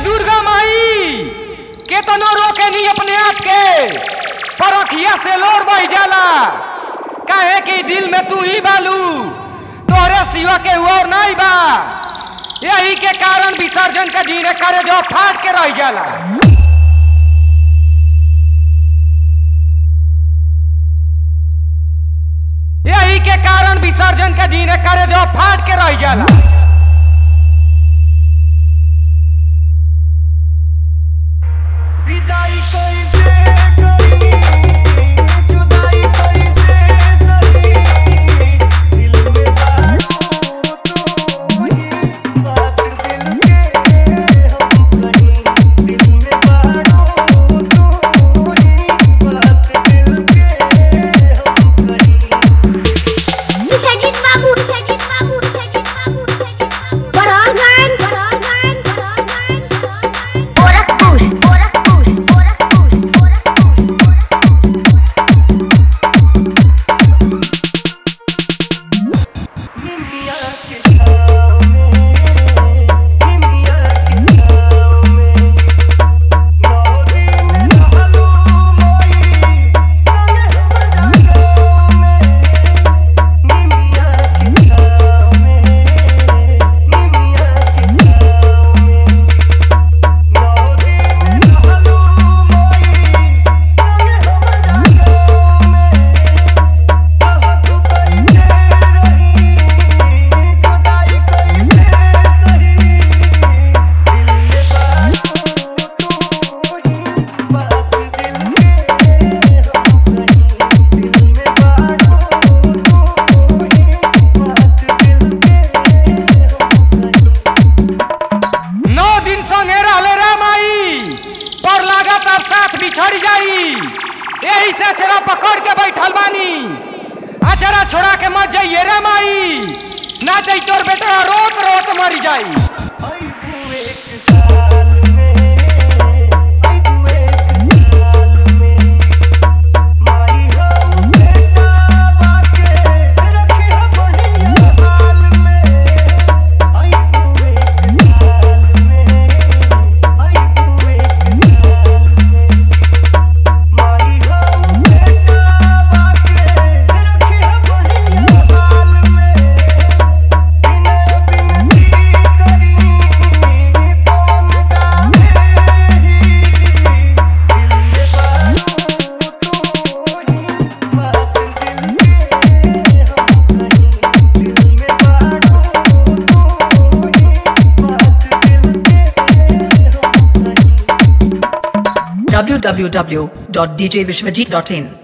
दुर्गा माई केतनो रोके नहीं अपने आप के पर अखिया से लोर बह जाला काहे कि दिल में तू ही बालू तोहरे सिवा के और नहीं बा यही के कारण विसर्जन के दिन करे जो फाट के रह जाला यही के कारण विसर्जन के दिन करे जो फाट के रह जाला विदाई कैसे करी जुदाई कैसे सही दिल में बारू तू ही बात दिल के हम कहीं दिल में बारू तू ही बात दिल के हम कहीं सजित बाबू सजित बाबू सजित बाबू सजित बाबू बड़ौलगंज बड़ौलगंज बड़ौलगंज गोरखपुर गोरखपुर गोरखपुर गोरखपुर निमिया के छाँव में निमिया के छाँव में नौ दिन रहलू मोई संग हमरा गाँव में निमिया के छाँव में निमिया के छाँव में नौ दिन रहलू मोई संग हमरा गाँव में कह तू कैसे रही जुदाई कैसे सही दिल में बारू तू ही बात दिल के हम कहीं दिल में बारू तू ही बात दिल के हम कहीं नौ दिन संगे रहले रे माई पर लागत अब साथ बिछड़ जाई यही से अचरा पकड़ के बैठल बानी अचरा छोड़ा के मत जाइए रे माई ना जाई तोर बेटा रोत रोत मर जाई आई तू एक साल में आई तू एक साल में माई हो बेटा बाके रखे हो बढ़िया हाल में आई तू एक साल में आई तू एक साल में माई हो बेटा बाके रखे हो बढ़िया हाल में बिना बिनती करी कौन गावे ही दिल में बारू तू ही बात दिल के हम कहीं दिल में बारू तू ही बात दिल के हम कहीं www.djvishwajit.in